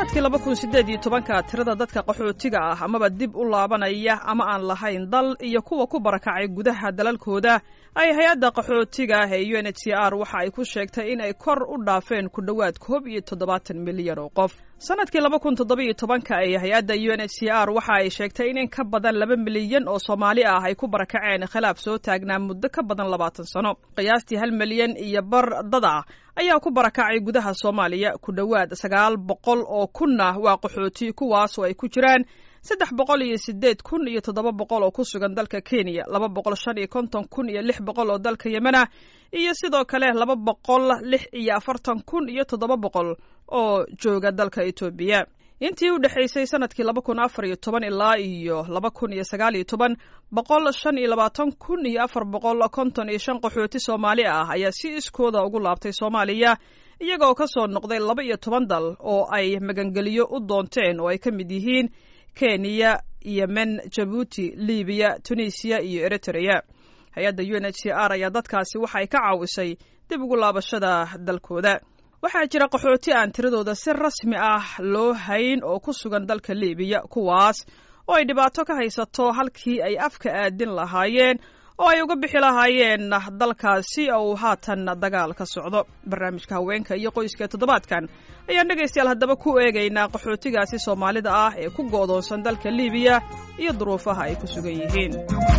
sanadkii laba kun siddeed iyo tobanka tirada dadka qaxootiga ah amaba dib u laabanaya ama aan lahayn dal iyo kuwa ku barakacay gudaha dalalkooda ay hay-adda qaxootiga ah ee u n h c r waxa ay ku sheegtay in ay kor u dhaafeen ku dhowaad koob iyo toddobaatan milyan oo qof sanadkii laba kun toddoba-iyo tobanka ee hay-adda u n h c r waxa ay sheegtay in in ka badan laba milyan oo soomaali ah ay ku barakaceen khilaaf soo taagnaa muddo ka badan labaatan sano qiyaastii hal milyan iyo bar dad ah ayaa ku barakacay gudaha soomaaliya ku dhowaad sagaal boqol oo kunna waa qaxooti kuwaas oo ay ku jiraan saddex boqol iyo sideed kun iyo toddoba boqol oo ku sugan dalka kenya laba boqol shan iyo konton kun iyo lix boqol oo dalka yemen ah iyo sidoo kale laba boqol lix iyo afartan kun iyo toddoba boqol oo jooga dalka etoobiya intii u dhexaysay sanadkii laba kun afar iyo toban ilaa iyo laba kun iyo sagaal iyo toban boqol shan iyo labaatan kun iyo afar boqol konton iyo shan qaxooti soomaali ah ayaa si iskooda ugu laabtay soomaaliya iyagoo ka soo noqday laba iyo toban dal oo ay magangeliyo u doonteen oo ay ka mid yihiin kenya yemen jabuuti libiya tunisiya iyo eritrea hay-adda u n h c r ayaa dadkaasi waxay ka caawisay dib ugu laabashada dalkooda waxaa jira qaxooti aan tiradooda si rasmi ah loo hayn oo ku sugan dalka libiya kuwaas oo ay dhibaato ka haysato halkii ay afka aadin lahaayeen oo ay uga bixi lahaayeen dalkaasi oo uu haatan dagaal ka socdo barnaamijka haweenka iyo qoyska toddobaadkan ayaan dhegaystayaal haddaba ku eegaynaa qaxootigaasi soomaalida ah ee ku go'doonsan dalka libiya iyo duruufaha ay ku sugan yihiin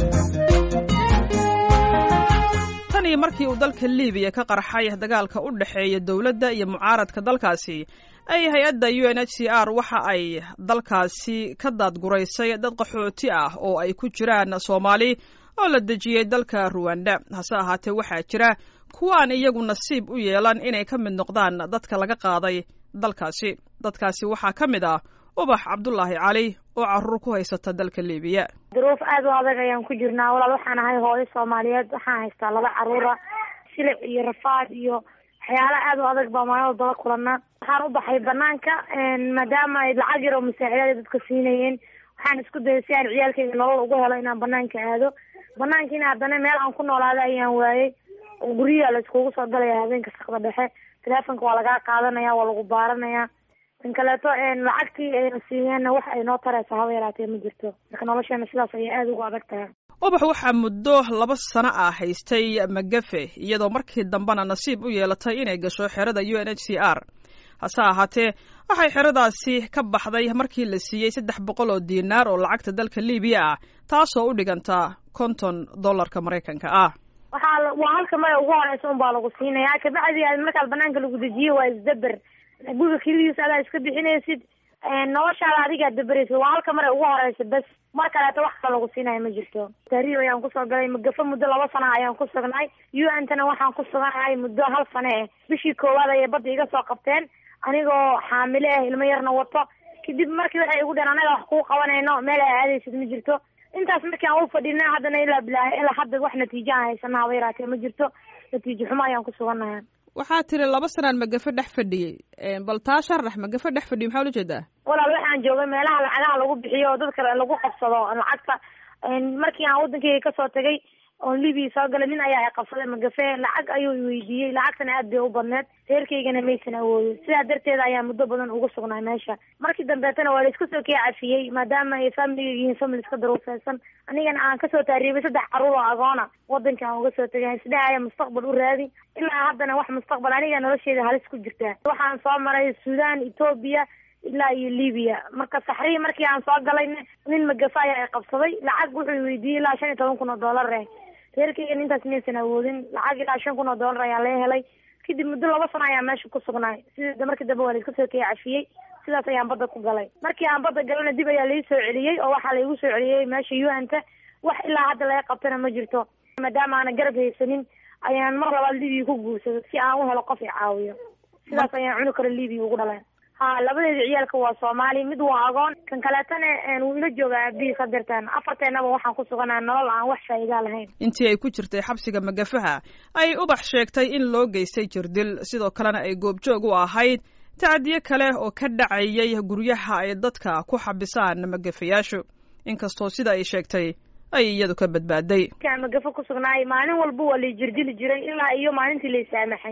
tan iyo markii uu dalka libiya ka qarxay dagaalka u dhexeeya dowladda iyo mucaaradka dalkaasi ay hay-adda u n h c r waxa ay dalkaasi ka daadguraysay dad qaxooti ah oo ay ku jiraan soomaali oo la dejiyey dalka ruwanda hase ahaatee waxaa jira kuwa aan iyagu nasiib u yeelan inay ka mid noqdaan dadka laga qaaday dalkaasi dadkaasi waxaa ka mid ah ubax cabdulaahi cali oo caruur ku haysata dalka libiya duruuf aad u adag ayaan ku jirnaa walaal waxaan ahay hooyo soomaaliyeed waxaan haystaa laba caruura silic iyo rafaad iyo waxyaala aad u adag baa maalin walbala kulanaa waxaan u baxay banaanka maadaama ay lacag yar oo masaacidaad dadka siinayeen waxaan isku dayay si aan ciyaalkayga nolol ugu helo inaan banaanka aado banaankiina haddana meel aan ku noolaada ayaan waayey guryaha la iskugu soo galaya habeenka sakda dhexe teleefonka waa lagaa qaadanaya waa lagu baaranaya in kaleeto lacagtii ayna siiyeenna wax ay noo taraysa haba yaraatee ma jirto marka nolosheena sidaas ayay aada ugu adag tahay ubax waxaa muddo laba sano ah haystay magafe iyadoo markii dambena nasiib u yeelatay inay gasho xerada u n h c r hase ahaatee waxay xeradaasi ka baxday markii la siiyey saddex boqol oo diinaar oo lacagta dalka libiya ah taasoo u dhiganta konton dollarka maraykanka ah waxaa waa halka maya ugu horeysa unbaa lagu siinaya kabacdi markaad banaanka lagu dejiye waa isdaber guriga kelidiisa adaa iska bixinaysid noloshaada adigaa daberaysid waa halka mare ugu horeysa bes mar kaleeto wax kale lagu siinaya ma jirto tahriib ayaan kusoo galay magafo muddo laba sana ayaan ku sugnay u n tana waxaan ku suganahay muddo hal sane eh bishii koowaad ayay badda iga soo qabteen anigoo xaamile ah ilmo yarna wato kadib markii waxay igu dheen anaga wax kuu qabanayno meel ay aadaysid ma jirto intaas markii aan u fadhina haddana ilaa bilaahi ilaa hadda wax natiijo aan haysana haba yaraatee ma jirto natiijo xumo ayaan ku suganahay waxaa tiri laba sanaan magafo dhex fadhiyey bal taa sharax magafo dhex fadhiyo maxaa ula jeedaa walaal waxaan joogay meelaha lacagaha lagu bixiyo oo dadka lagu qabsado lacagta markii aan waddankeyga kasoo tagay oon libiya soo galay nin ayaa i qabsaday magafe lacag ayuu iweydiiyey lacagtana aad bay u badneed reerkaygana maysan awoodin sidaa darteeda ayaa muddo badan uga sugnay meesha markii dambeetana waa la iska soo kee cafiyey maadaama ay familiga yihiin family iska daruufeysan anigana aan kasoo taariibay saddex caruur oo agoona wadanka aan uga soo tagay sidahaya mustaqbal u raadi ilaa haddana wax mustaqbal aniga nolosheeda halis ku jirtaa waxaan soo maray sudan etoobiya ilaa iyo libiya marka saxrihi markii aan soo galay nin magafa ayaa i qabsaday lacag wuxuu weydiiyey ilaa shan iyo toban kun oo dollar eh reerkaygan intaas maysan awoodin lacag ilaa shan kun oo dollar ayaa laga helay kadib muddo laba sano ayaa meesha ku sugnaay sida markii dambe waa la iska soo kee cafiyey sidaas ayaan badda ku galay markii aan badda galana dib ayaa lai soo celiyey oo waxaa laigu soo celiyey meesha u n ta wax ilaa hadda laga qabtana ma jirto maadaama aana garab haysanin ayaan mar labaad libiya ku guursado si aan u helo qof i caawiyo sidaas ayaan cuni karo libiya ugu dhaleen ha labadeeda ciyaalka waa soomaali mid waa agoon kan kaleetana wuu ila joogaa aabihii sadirtan afarteenaba waxaan ku suganaa nolol aan wax faa'iidaa lahayn intii ay ku jirtay xabsiga magafaha ay ubax sheegtay in loo geystay jirdil sidoo kalena ay goobjoog u ahayd tacdiye kale oo ka dhacayay guryaha ay dadka ku xabisaan magafayaashu inkastoo sida ay sheegtay ay iyadu ka badbaaday magafo ku sugnaay maalin walba waa lay jirdili jiray ilaa iyo maalintii lay saamaxay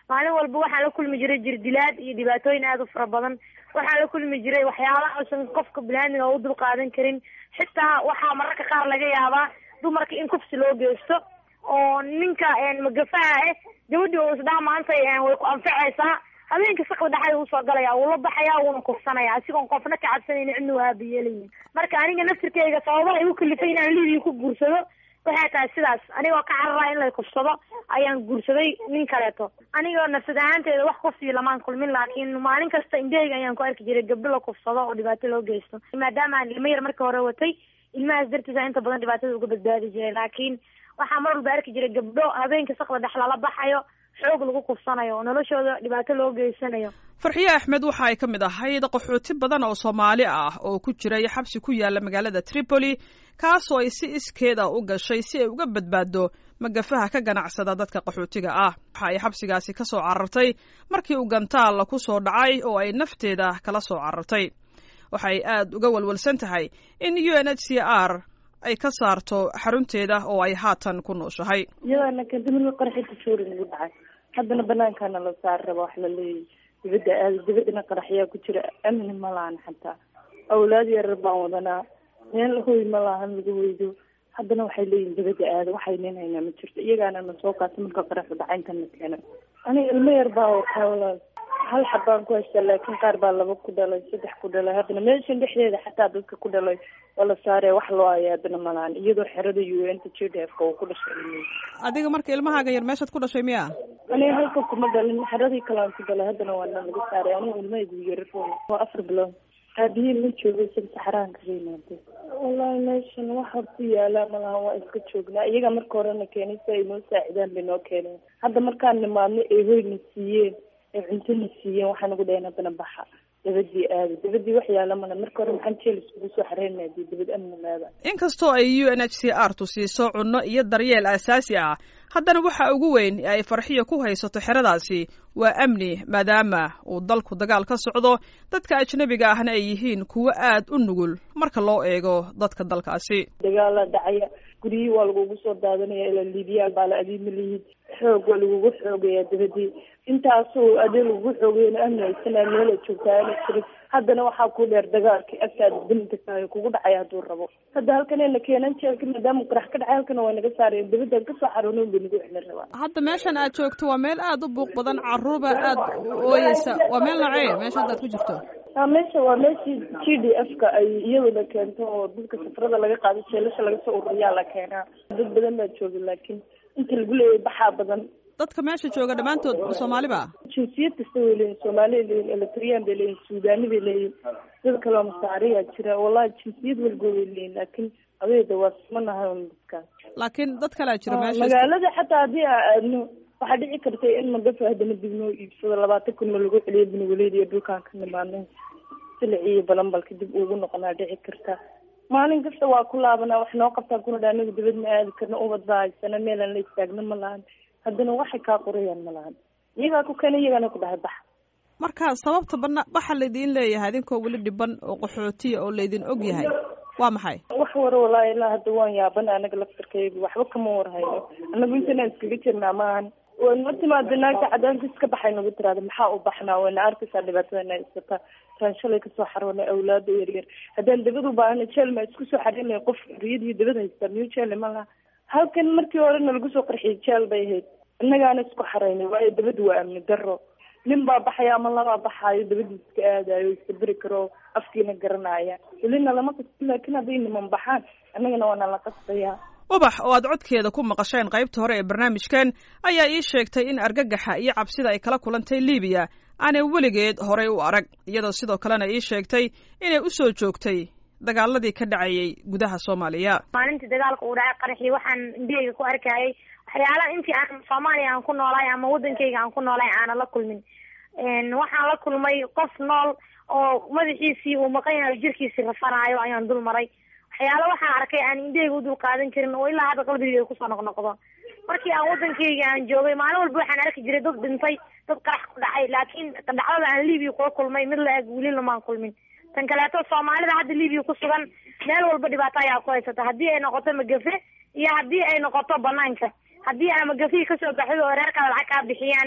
maalin walba waxaan la kulmi jiray jirdilaad iyo dhibaatooyin aada u fara badan waxaan la kulmi jiray waxyaala uusan qofka biniaadmiga u dul qaadan karin xitaa waxaa mararka qaar laga yaabaa dumarka in kufsi loo geysto oo ninka magafaha ah gabadhii oo isdhaha maanta way ku anfacaysaa habeenka sakda dhexda usoo galaya wuu la baxaya wuuna kufsanaya asigoon qofna ka cabsanayni cidna u aabiyeelayin marka aniga naftirkeyga sababaha igu kalifay inaan libiya ku guursado waxay tahay sidaas anigoo ka carara in lay kufsado ayaan guursaday nin kaleeto anigoo nafsad ahaanteeda wax kufsiyo lamaan kulmin laakiin maalin kasta indhaheyga ayaan ku arki jiray gabdho la kufsado oo dhibaato loo geysto maadaama aan ilmo yar marka hore watay ilmahaas dartiisa inta badan dhibaatada uga badbaadi jiray laakiin waxaa mar walba arki jiray gabdho habeenka sakda dhex lala baxayo xoog lagu kufsanayo oo noloshooda dhibaato loo geysanayo farxiye axmed waxa ay ka mid ahayd qaxooti badan oo soomaali ah oo ku jiray xabsi ku yaala magaalada tripoli kaasoo ay si iskeed ah u gashay si ay uga badbaado magafaha ka ganacsada dadka qaxootiga ah waxa ay xabsigaasi ka soo carartay markii uu gantaal ku soo dhacay oo ay nafteeda kala soo carartay waxay aad uga walwalsan tahay in u n h c r ay ka saarto xarunteeda oo ay haatan ku nooshahay iyadaana kadamir qaraxi tashuuri nagu dhacay haddana banaankaana la saar raba wax la leeyahy dibadda aada dibadana qaraxyaa ku jira amni ma lahan xataa awlaad yarar baan wadanaa meel hoy ma lahan lagu hoydo haddana waxay leeyihin dibadda aada waxay nin haynaa ma jirto iyagaana na soo qaata marka qaraxu dhaca inta na keena aniga ilmo yar baa wataa walaal hal xabaan ku haystaa laakiin qaar baa laba ku dhalay saddex ku dhalay haddana meeshan dhexdeeda xataa dadka ku dhalay waa la saaree wax loo haya haddana malahan iyadoo xerada u n ta j d f ka uu ku dhashay adiga marka ilmahaaga yar meeshaad ku dhashay miya aniga halka kuma dhalin xeradii kalaan ku dhalay haddana waana laga saaray aniga ilmahaygu yarar waa afar bilood aabihii ma joogay sida saxaraan kaga yimaade wallahi meeshan waxa ku yaala malaha waa iska joognaa iyaga marka horena keenay si ay noo saacidaan bay noo keeneen hadda markaan nimaadno ee hoyna siiyeen ee cuntona siiyeen waxaa nagu dhaheen haddana baxa dabadii aada dabadii wax yaala mala marka hore maxaan jeel iskugu soo xareynaa dee dabad amni leeda inkastoo ay u n h c r tu siiso cunno iyo daryeel aasaasi ah haddana waxa ugu weyn ee ay farxiya ku haysato xeradaasi waa amni maadaama uu dalku dagaal ka socdo dadka ajnabiga ahna ay yihiin kuwo aad u nugul marka loo eego dadka dalkaasi dagaala dhacaya guryihii waa lagugu soo daadanaya ilaa liibiyaal baa la adiima lihiid xoog waa lagugu xoogayaa dabadii intaasoo adee lagugu xoogayana amni haysanaa meela joogtaa ana jirin haddana waxaa ku dheer dagaalkii agtaada dintakaay kugu dhacay hadduu rabo hadda halkanayna keenan jeelka maadaama qarax ka dhacay halkana waa naga saareen dabadaan kasoo xaroonoon bay nagu xilin rabaa hadda meeshan aad joogto waa meel aad u buuq badan caruurba aad u ooyeysa waa meel nocee meesha hadda aad ku jirto a meesha waa meeshii g d f ka ay iyaduna keento oo dadka safarada laga qaado jeelasha laga soo ururiyaa la keenaa dad badan baa jooga laakiin inta lagu leeyahay baxaa badan dadka meesha jooga dhammaantood soomaaliba jinsiyad kasta way leeyihin soomaaliya leeyihin eritreyaan bay leeyihin suudani bay leeyihin dad kaleo masaariyaa jira wallahi jinsiyad walba way leeyihin laakiin adeeda waa simanahay un dadkaas laakiin dad kalea jira meesha magaalada xataa haddii aa aadno waxaa dhici karta in magafa haddana dib noo iibsado labaatan kun ma lagu celiyo benwaleed iyo dhulkaan ka nimaadnay silic iyo balanbalka dib ugu noqonaa dhici karta maalin kasta waa ku laabanaa wax noo qabtaa kuna dha anagu dibad ma aadi karno ubad baa haysana meelaan la istaagno ma lahan haddana waxay kaa qorayaan ma lahan iyagaa ku keena iyagaana ku dhahay bax marka sababta bana waxa laydin leeyahay idinkoo weli dhiban oo qaxootiya oo laydin og yahay waa maxay wax wara walaahi ilaa hadda waan yaabana anaga laftarkaygu waxba kama warhayno anagu intanaan iskaga jirnaa maahan wayna timaada naagta cadaanka iska baxay nagu tiraada maxaa u baxnaa wayna arkaysaa dhibaatadana iskata taan shalay kasoo xaroonay awlaada yaryar haddaan dabad u baahana jeel maa isku soo xarinay qof riyadii dabad haystaa miyo jeelle ma laha halkan markii horena lagu soo qarxiyay jeel bay ahayd innagaana isku xaraynay waayo dabadu waa amni daro nin baa baxaya ama labaa baxaayo dabadii iska aadayo iska beri karo afkiina garanaya welina lama qasbin laakiin hadday niman baxaan annagana waana la qasbayaa ubax oo aad codkeeda ku maqasheen qaybta hore ee barnaamijkan ayaa ii sheegtay in argagaxa iyo cabsida ay kala kulantay libiya aanay weligeed horey u arag iyadoo sidoo kalena ii sheegtay inay u soo joogtay dagaaladii ka dhacayay gudaha soomaaliya maalintii dagaalka uu dhacay qaraxii waxaan indhaheyga ku arkayay waxyaalaha intii aan soomaaliya aan ku noolaay ama waddankayga aan ku noolaay aanan la kulmin waxaan la kulmay qof nool oo madaxiisii uu maqan yahay jirkiisii rafanaayo ayaan dul maray waxyaala waxaan arkay aan indhaheyga u dul qaadan karin oo ilaa hadda qalbigeyga kusoo noqnoqdo markii aan waddankayga aan joogay maalin walba waxaan arki jiray dad dhintay dad qarax ku dhacay laakiin dhacdada aan libiya kula kulmay mid la eg weli lamaan kulmin tan kaleeto soomaalida hadda libiya ku sugan meel walba dhibaato ayaa ku haysata haddii ay noqoto magafe iyo haddii ay noqoto banaanka haddii aa magafihii kasoo baxday oo reerkaada lacag kaa bixiyaanne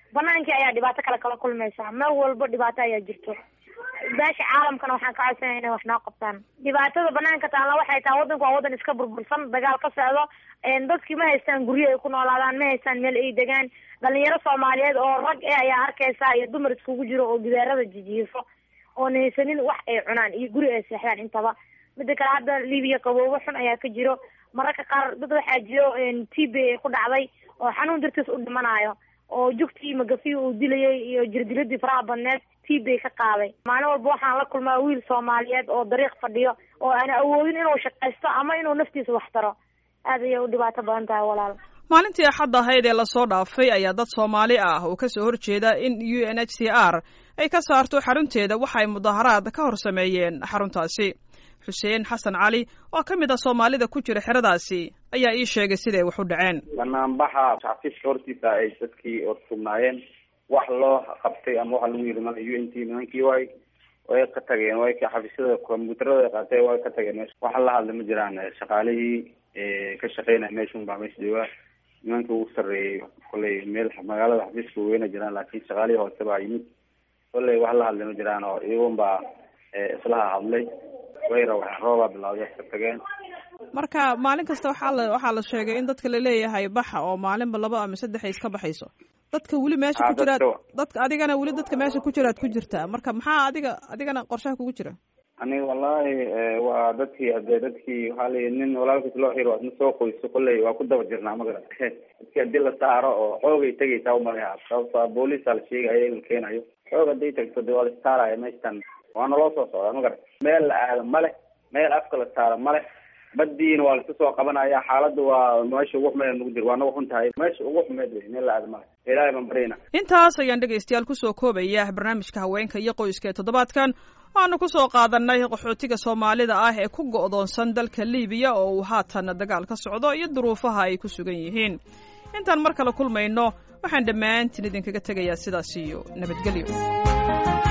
banaankii ayaa dhibaato kale kala kulmaysaa meel walba dhibaato ayaa jirto beesha caalamkana waxaan ka codsanaya inay wax noo qabtaan dhibaatada banaanka taalla waxay tahay waddanku waa waddan iska burbursan dagaal ka socdo dadkii ma haystaan guryo ay ku noolaadaan ma haystaan meel ay degaan dhalinyaro soomaaliyeed oo rag eh ayaa arkaysa iyo dumar iskugu jiro oo gidaarada jijiifo oon haysanin wax ay cunaan iyo guri ay seexdaan intaba mida kale hadda libiya qaboobo xun ayaa ka jiro mararka qaar dad waxaa jiro t b ay ku dhacday oo xanuun dartiis u dhimanayo oo jugtii magafi uu dilayay iyo jirdiladii faraha badneed t bay ka qaaday maalin walba waxaan la kulmaa wiil soomaaliyeed oo dariiq fadhiyo oo aan awoodin inuu shaqaysto ama inuu naftiisa wax taro aad ayay u dhibaato badan tahay walaal maalintii axad ahayd ee lasoo dhaafay ayaa dad soomaali ah oo kasoo horjeeda in u n h c r ay ka saarto xarunteeda waxa ay mudaharaad ka hor sameeyeen xaruntaasi xuseen xasan cali oo ka mid ah soomaalida ku jira xeradaasi ayaa ii sheegay siday wax u dhaceen banaanbaxa xafiiska hortiisa ay dadkii orsugnaayeen wax loo qabtay ama waxa lagu yiri mala u n t nimankii way way ka tageen way ka xafiisyada kombyuutarada ay qaatay way ka tageen meesha waxa la hadla ma jiraan shaqaalihii ka shaqeynaya meeshun baa meesha jooga nimankii ugu sarreeyay kolley meel magaalada xafiiska weyna jiraan laakiin shaqaalihii hoose baa yimid kolley wax la hadla ma jiraan oo iyagun baa islaha hadlay way rawxeen roobaa bilawday ka tageen marka maalin kasta waxaa la waxaa la sheegay in dadka laleeyahay baxa oo maalinba laba ama saddex ay iska baxayso dadka weli meesha ku jiraad dadka adigana weli dadka meesha ku jiraad ku jirtaa marka maxaa adiga adigana qorshaha kugu jira aniga wallahi waa dadkii hadee dadkii waxaa layi nin walaalkiis loo xiro adna soo qoyso kolley waa ku daba jirnaa magara dadki hadii la saaro oo xoogay tegaysaa umalaha sababto booliisa la sheegaya in la keenayo xoog haday tagto de waa la istaaraya meeshtan waana loo soo socdaa magara meel la aado male meel afka la saaro male badiina waa laska soo qabanaya xaaladda waa meesha ugu xumeed nagu jir waa nagu xun tahay meesha ugu xumeed wey meel la aado male ilaahay baan baryayna intaas ayaan dhegaystayaal kusoo koobaya barnaamijka haweenka iyo qoyska ee toddobaadkan waanu kusoo qaadanay qaxootiga soomaalida ah ee ku go'doonsan dalka libiya oo uu haatan dagaal ka socdo iyo duruufaha ay ku sugan yihiin intaan mar kale kulmayno waxaan dhammaantiin idinkaga tegayaa sidaas iyo nabadgelyo